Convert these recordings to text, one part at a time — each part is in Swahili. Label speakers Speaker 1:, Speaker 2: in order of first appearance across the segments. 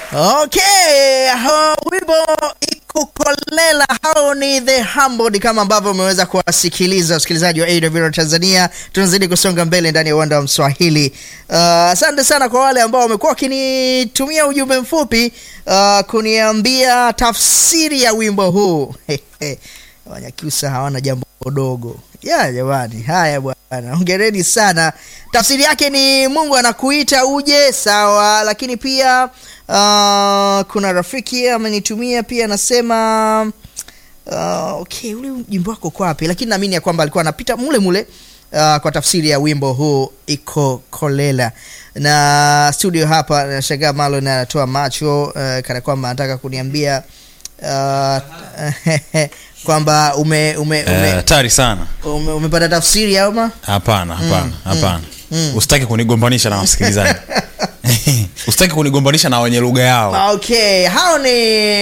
Speaker 1: Okay, hao wimbo ikukolela hao ni The Humbled kama ambavyo umeweza kuwasikiliza wasikilizaji wa AWR Tanzania. Tunazidi kusonga mbele ndani ya uwanda wa Mswahili. Asante uh, sana kwa wale ambao wamekuwa wakinitumia ujumbe mfupi uh, kuniambia tafsiri ya wimbo huu. Wanyakyusa hawana jambo dogo ya jamani. Haya bwana, hongereni sana. Tafsiri yake ni Mungu anakuita uje, sawa. Lakini pia uh, kuna rafiki amenitumia pia anasema uh, okay, ule jimbo wako kwa wapi? Lakini naamini ya kwamba alikuwa anapita mule mule uh, kwa tafsiri ya wimbo huu iko kolela na studio hapa. Nashangaa Malo na anatoa macho uh, kana kwamba anataka kuniambia uh, kwamba ume, ume, ume,
Speaker 2: hatari sana
Speaker 1: ume, umepata tafsiri ama
Speaker 2: hapana hapana hapana usitaki kunigombanisha na wasikilizaji usitaki kunigombanisha na wenye lugha yao
Speaker 1: okay hao ni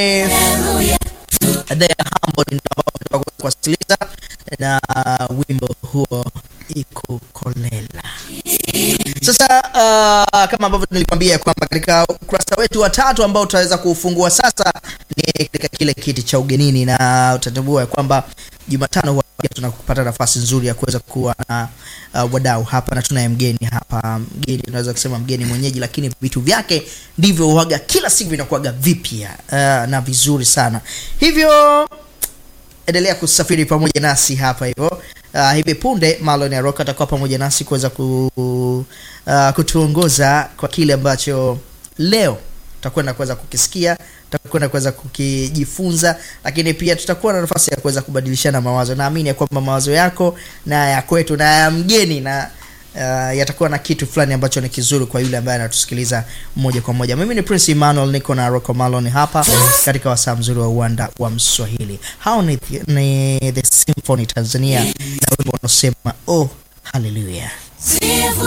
Speaker 1: The Humbled ndio ambao tunataka kuwasikiliza na wimbo huo iko kolela sasa uh, kama ambavyo nilikwambia kwamba katika ukurasa wetu wa tatu ambao utaweza kuufungua sasa ni katika kile kiti cha ugenini na utatambua ya kwamba jumatano huwa pia tunapata nafasi nzuri ya kuweza kuwa na uh, wadau hapa na tunaye mgeni hapa mgeni unaweza kusema mgeni mwenyeji lakini vitu vyake ndivyo huaga kila siku vinakuaga vipya uh, na vizuri sana hivyo endelea kusafiri pamoja nasi hapa hivyo uh, hivi punde Marlon Aroka atakuwa pamoja nasi kuweza ku, uh, kutuongoza kwa kile ambacho leo tutakwenda kuweza kukisikia tutakwenda kuweza kukijifunza lakini pia tutakuwa na nafasi ya kuweza kubadilishana mawazo naamini ya kwamba mawazo yako na ya kwetu na ya mgeni na uh, yatakuwa na kitu fulani ambacho ni kizuri kwa yule ambaye anatusikiliza moja kwa moja mimi ni prince emmanuel niko na rocco malon hapa katika wasaa mzuri wa uwanda wa mswahili hao ni, ni the symphony tanzania na wimbo wanaosema oh haleluya